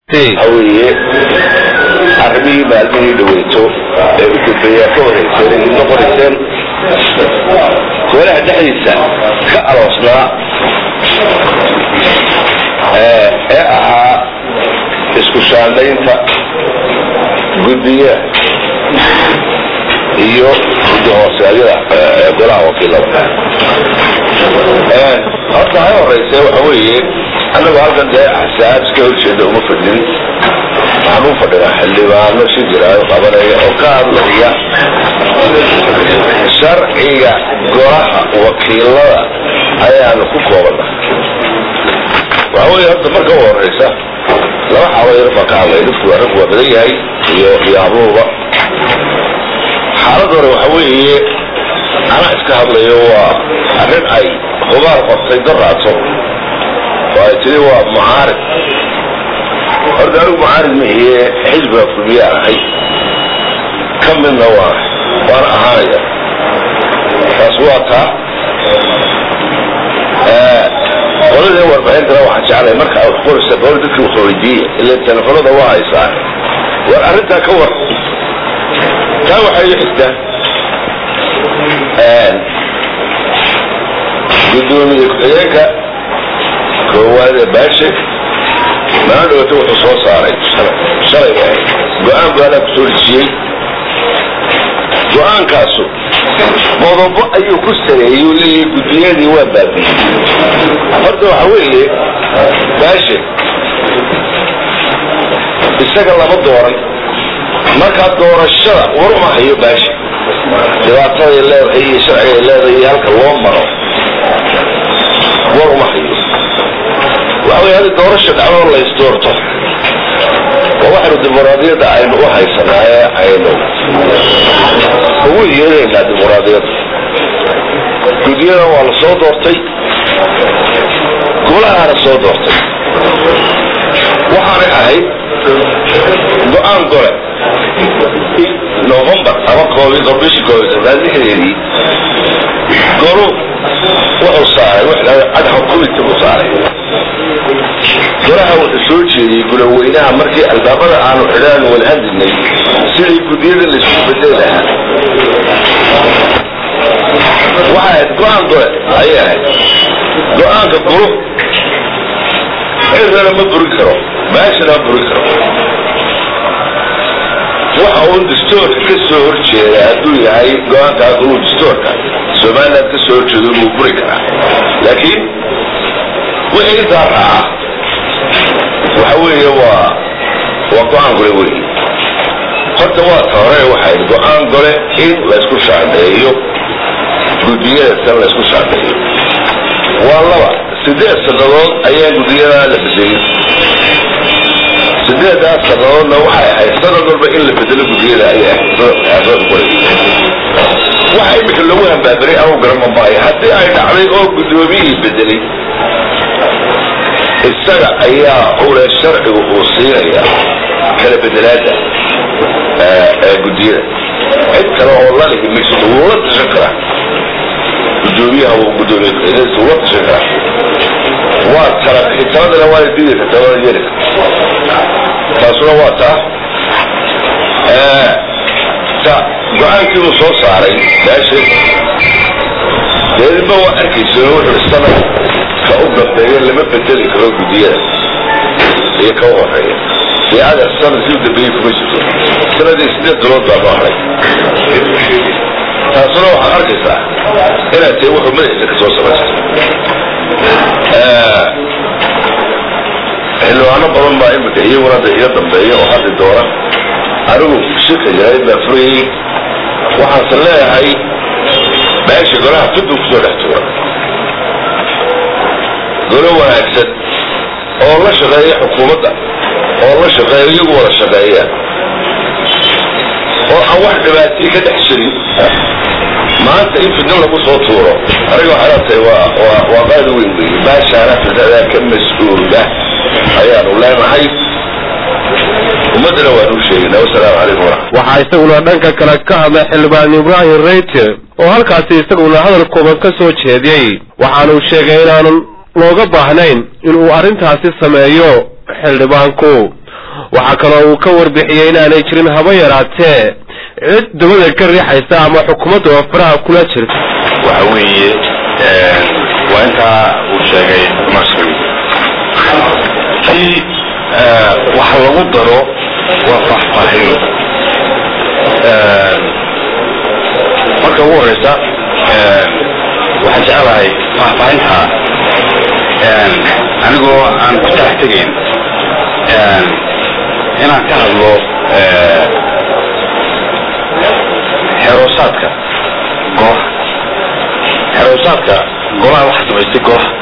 waxa weeye arrimihii maalmihii dhaweyto ee u dambeeyaa ka horeyseen ay noqonayseen golaha dhexdiisa ka aloosnaa ee ahaa isku shaandaynta guddiya iyo guddi hoosaadyada golaha wakiilada horta ha horeyse waxa weeye annagu halkan dee axsaab iska horjeeda uma fadhin waxaan u fadhinaa xildhibaano si jiraayo qabanaya oo ka hadlaya sharciga golaha wakiilada ayaanu ku koobana waxa weeye horta marka u horeysa laba xaalo yar baan ka hadlay dadku arrinku waa badan yahay iyo iyo habluhuba xaalad hore waxa weeye anaa iska hadlayo waa arrin ay hubaal qortay daraato oo ay tiri waa mucaarid horta anigu mucaarid mihiye xisbiga fulmiyaan ahay ka midna waa waana ahaanaya taas waa taa qoladii warbixintana waxaan jeclay marka aad qoraysa qola dadkii wax weydiiya ila telefonada waa haysaa war arrintaa ka war taa waxay xigtaa gudoomiye ku-xigeenka koowaad ee baashe maa dhawata wuxuu soo saaray shalay ba go-aan go-aanaa kusoo dejiyey go-aankaasu qodobo ayuu ku sareeyey u leeyahay guddiyadii waa baabiyey horta waxa weeye baashe isaga lama dooran markaa doorashada war uma hayo baashe dhibaataday leedahay iyo sharcigay leedahay iyo halka loo maro war uma hayo waxa wey hadi doorasha dhacdoo laysdoorto oo waxaynu dimuqraadiyadda aynu u haysanaa ee aynu ugu yeeraynaa dimuqraadiyadda guddiyadan waa la soo doortay golahaana soo doortay waxaanay ahayd go-aan gole novembar ama koobi bishii koobi sanaad lixdeedii golu wuxuu saaray adxo committee buu saaray golaha wuxuu soo jeediyey gulaweynaha markii albaabada aanu xidhaan wada hadlinay sidii guddiyada laysku bedeli lahaa waxay ahayd go-aan gole ayay ahayd go-aanka gulu cirrana ma burin karo baashana ma burin karo waxa uun dastoorka ka soo horjeeda hadduu yahay go-aankaa gulu dastoorka somaliland ka soo horjeedo wuu buri karaa laakiin wixii intaa raaca waxa weeye waa waa go-aan gole wey horta waa ta hore waxay go-aan gole in laysku shaandeeyo guddiyada tan laysku shaandeeyo waa laba sideed sannadood ayaa guddiyadaa la bedelin sideedaas sannadoodna waxay ahayd sanad walba in la bedelo guddiyada ayay ahayd waxa imika lagu hambaabiray anu garama maayo haddii ay dhacday oo guddoomiyihii bedelay isaga ayaa ule sharcigu uu siinaya kala bedelaada ee guddiyada cid kale oo lalihi mayso wuu la tashan karaa gudoomiyaha uu gudoomiye ku-xigeenkiisa wuu la tashan karaa waa tala taladana waa didi kartaa waa yeeli kartaa taasuna waa taa ta go-aankii uu soo saaray baashe deedinba waa arkaysa wuxuu sanad ka u dambeeya lama bedeli karo guddiyada iyo ka u horeeya dee adeer sanadkii u dambeeyey kuma jirto sanadii sideed bilood baa loo haray taasuna waxaad arkaysaa inaad tahay wuxuu madaxiisa ka soo samaystay xildhibaano badan baa imika iyaguna da iga dambeeya oo haddi doona anigu shirka jaraa'id baa furayey waxaanse leeyahay meesha golaha tuddu kusoo dhex tuura golo wanaagsan oo la shaqeeya xukuumadda oo la shaqeeya iyagu wada shaqeeya oo aan wax dhibaatii ka dhex jirin maanta in fidno lagu soo tuuro aniga waxay leetahay waa waa waa qaadi weyn weeye baashaana fidnadaa ka mas-uula ayaanu leenahay ummaddana waanu sheegaynaa wasalaamu calaykum waraxmat waxaa isaguna dhanka kale ka hadlay xildhibaan ibraahim reyte oo halkaasi isaguna hadal kooban ka soo jeediyey waxaanuu sheegay inaanu looga baahnayn inuu arrintaasi sameeyo xildhibaanku waxaa kaloo uu ka warbixiyey inaanay jirin haba yaraatee cid dabada ka riixaysa ama xukuumadda oo faraha kula jirta waxa weeye waa intaa uu sheegay marshal kii wax lagu daro waa faahfaahin marka ugu horeysa waxaan jecelahay faahfaahinta anigoo aan ku talax tegayn inaan ka hadlo xeroosaadka golaha xeroosaadka golaha waxa samaystay golaha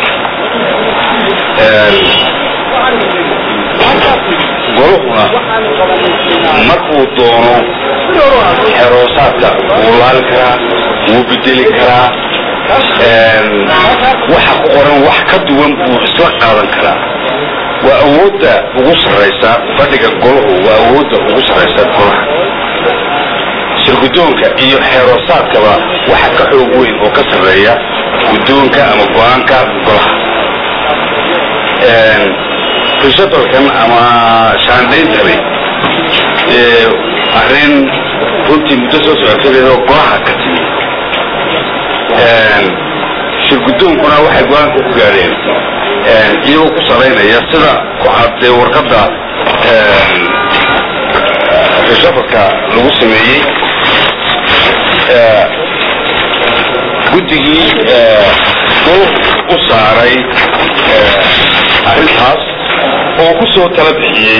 goluhuna markuu doono xeroosaadka wuu laali karaa wuu bedeli karaa waxa ku qoran wax ka duwan buu isla qaadan karaa waa awoodda ugu sarraysa fadhiga golahu waa awoodda ugu sarraysa golaha shirgudoonka iyo xeeroosaadkaba waxa ka xoog weyn oo ka sarreeya guddoonka ama go-aanka golaha rishabalkan ama shaandayntani arrin runtii muddo soo socotadeedoo golaha ka timi shirgudoonkuna waxay go-aanka ku gaadheen iyagoo ku salaynaya sida ku caddee warqadda rishabalka lagu sameeyey guddigii gol u saaray arrintaas oo ku soo tala bixiyey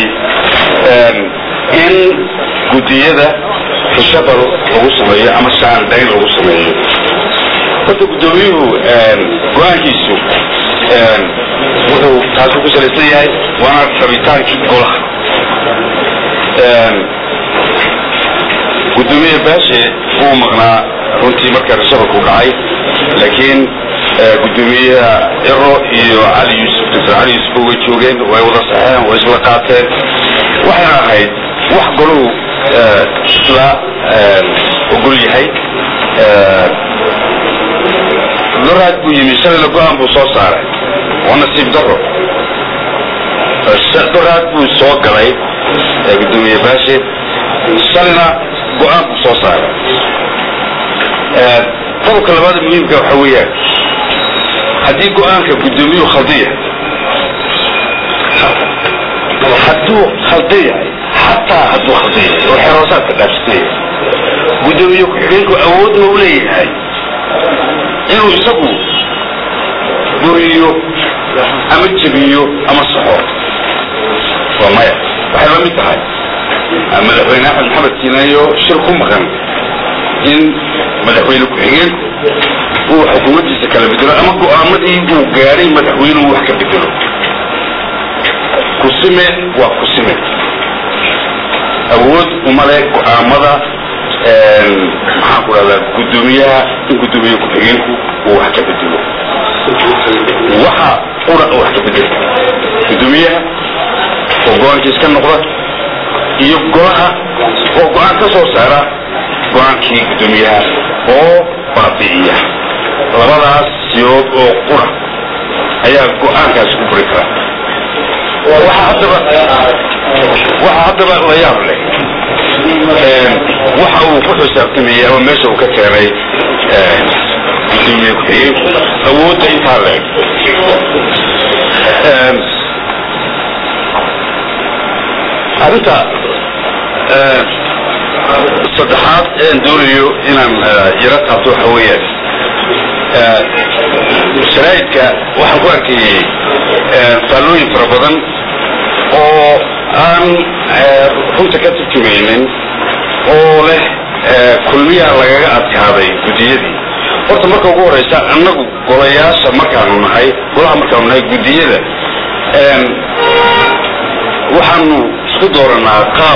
in guddiyada rishabal lagu sameeyo ama shaandayn lagu sameeyo horta guddoomiyuhu go-aankiisu wuxuu taasi ku salaysan yahay waana rabitaankii golaha guddoomiye baashe wuu maqnaa runtii marka rishabalku dhacay laakiin guddoomiyaha ero iyo cali yuusuf dr cali yuusuf way joogeen way wada saxeen way isla qaateen waxayna ahayd wax golahu isla ogol yahay doraad buu yimi shalayna go-aan buu soo saaray waa nasiib daro doraad buu soo galay guddoomiye baashe shalayna go-aan buu soo saaray qodobka labaada muhiimka waxa weeyaan haddii go-aanka guddoomiyuhu khaldiya hadduu khaldiya xataa hadduu khaldiya oo xeroosaadka dhaafsitaya guddoomiye ku-xigeenku awood ma u leeyahay inuu isagu buriyo ama jebiyo ama saxo waa maya waxay la mid tahay madaxweyne axmed maxamed kiinayo shir ku maqan in madaxweyne ku-xigeenku uu xukuumaddiisa kala bedelo ama go-aamadii uu gaadhay madaxweynuhu wax ka bedelo kusime waa kusime awood umale go-aamada maxaan ku dhahdaa guddoomiyaha in guddoomiye ku-xigeenku uu wax ka bedelo waxa ura wax ka bedel guddoomiyaha oo go-aankiis ka noqda iyo golaha oo go-aan ka soo saara go-aankii guddoomiyaha oo baabi'iya labadaas siyood oo qura ayaa go-aankaasi ku buri kara waxa haddaba waxa haddaba la yaab leh waxa uu ku xisaabtamayey ama meesha uu ka keenay gudoomiye ku-xigeenku awoodda intaa leeg arrinta saddexaad een doonayo inaan yaro taabto waxa weeyaan sharaa'idka waxaan ku arkayey faallooyin fara badan oo aan runta ka turjumaynin oo leh kulmiyaa lagaga adkaaday guddiyadii horta marka ugu horeysa annagu golayaasha markaanu nahay golaha markaanu nahay guddiyada waxaanu isku dooranaa qaab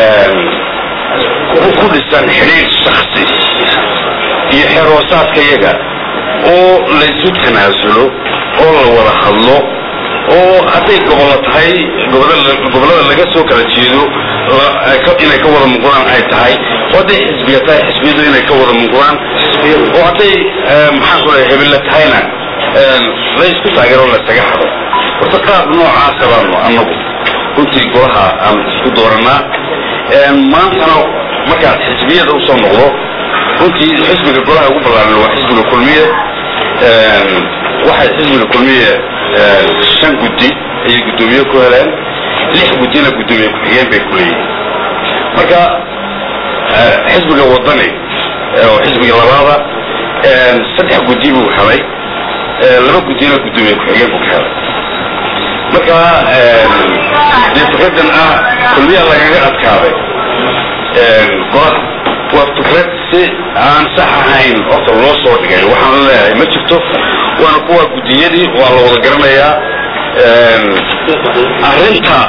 ku dhisan xidhiir shaksi iyo xeroosaadka yaga oo laysu tanaasulo oo la wada hadlo oo hadday gobollo tahay gobollada laga soo kala jeedo inay ka wada muuqdaan ay tahay oo hadday xisbiga tahay xisbiyadu inay ka wada muuqdaan oo hadday maxaan ku leeyahay hebella tahayna laysku taageero laysaga hado horta qaab noocaasa baanu annagu runtii golaha aan isku dooranaa maantana markaad xisbiyada usoo noqdo runtii xisbiga golaha ugu ballaaran waa xisbiga kulmiye waxay xisbiga kulmiye shan guddi ayay guddoomiye ku heleen lix guddina guddoomiye ku-xigeen bay ku leeyihin marka xisbiga wadani oo xisbiga labaada saddex guddi buu helay laba guddina guddoomiye ku-xigeen buu ka helay marka dee fikradan ah kulmiya lagaga adkaaday golaha waa fikrad si aan sax ahayn horta loo soo dhigay waxaan leeyahay ma jirto waana kuwa guddiyadii waa la wada garanayaa arrinta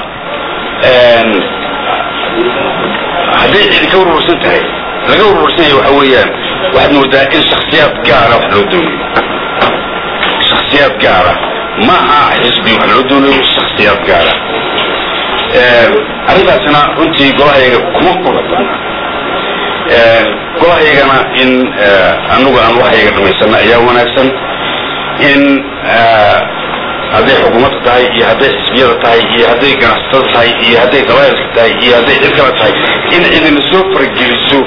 hadday cidi ka urursan tahay laga urursan yahay waxa weeyaan waxaad moodaa in shaksiyaad gaara wax loo doonayo shaksiyaad gaara ma aha xisbi wax loo doonayo shaksiyaad gaara arrintaasina runtii golahayaga kuma qurabana golahayagana in anagu aan waxyaga dhamaysana ayaa wanaagsan in hadday xukuumadda tahay iyo hadday xisbiyada tahay iyo hadday ganacsatada tahay iyo hadday qabaayilka tahay iyo hadday cid kale tahay in cidina soo farageliso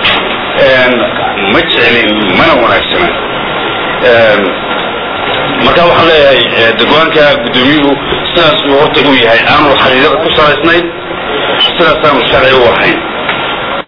ma jeclin mana wanaagsana marka waxaan leeyahay degwaanka guddoomiyuhu sidaasuu horta uu yahay aanu xaqiiqada ku salaysnayn sidaasaanu sharci u ahayn